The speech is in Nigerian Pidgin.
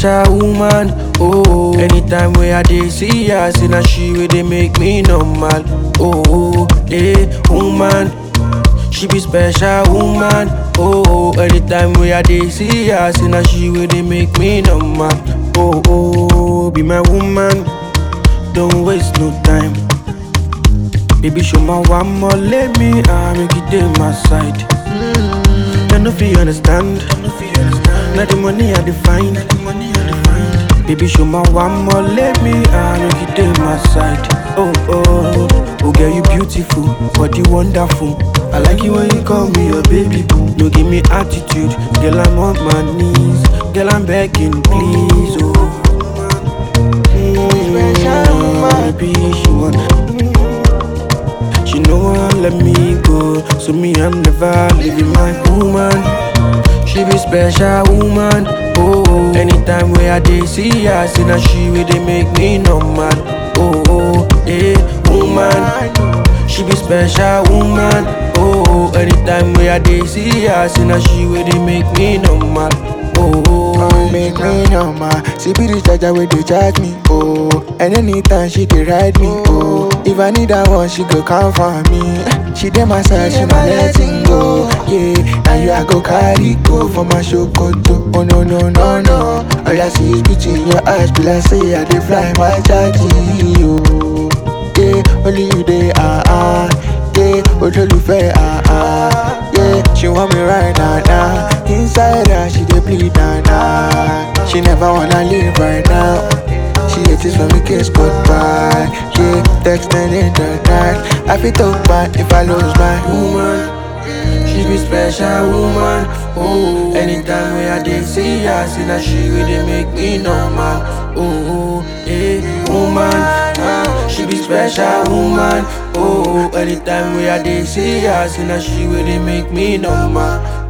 special woman. Oh, anytime where I dey see her, say na she wey dey make me normal. Oh, eh, woman. She be special woman. Oh, anytime where I dey see her, say na she wey dey make me normal. Oh, oh, be my woman. Don't waste no time. Baby, show my one more, let me I make it dey my side. I no fit understand. Now the money I define. Baby, show my one more, let me I make it dey my side. Oh oh, oh girl, you beautiful, body wonderful. I like you when you call me your baby boo. No give me attitude, girl I'm on my knees, girl I'm begging please. Oh, mm, baby, she want. She know won't let me go, so me I'm never leaving my woman. She be special woman. Oh, anytime where I dey see her, see na she wey dey make me normal. Oh, oh, eh, woman. She be special woman. Oh, anytime where I dey see her, see na she wey dey make me normal. Oh, oh, make me normal. She be the charger where they charge me, oh. And anytime she dey ride me, oh. If I need that one, she go come for me. She dey my side, she not letting go. Yeah, now you I go carry go for my show koto. Oh no no no no. All I see is beauty in your eyes, be like say I dey fly my charge, oh. Yeah, only you dey ah ah. Yeah, olólùfẹ́ ah ah. Yeah, she want me right now now. Inside her, she dey bleed now now. She never wanna leave right now. She hates it when we kiss goodbye. Yeah, texting in the night. I feel talk bad if I lose my woman. She be special woman. Oh, anytime where I dey see her, see na she wey dey make me normal. Oh, eh, woman. Ah, she be special woman. Oh, anytime where I dey see her, see na she wey dey make me normal.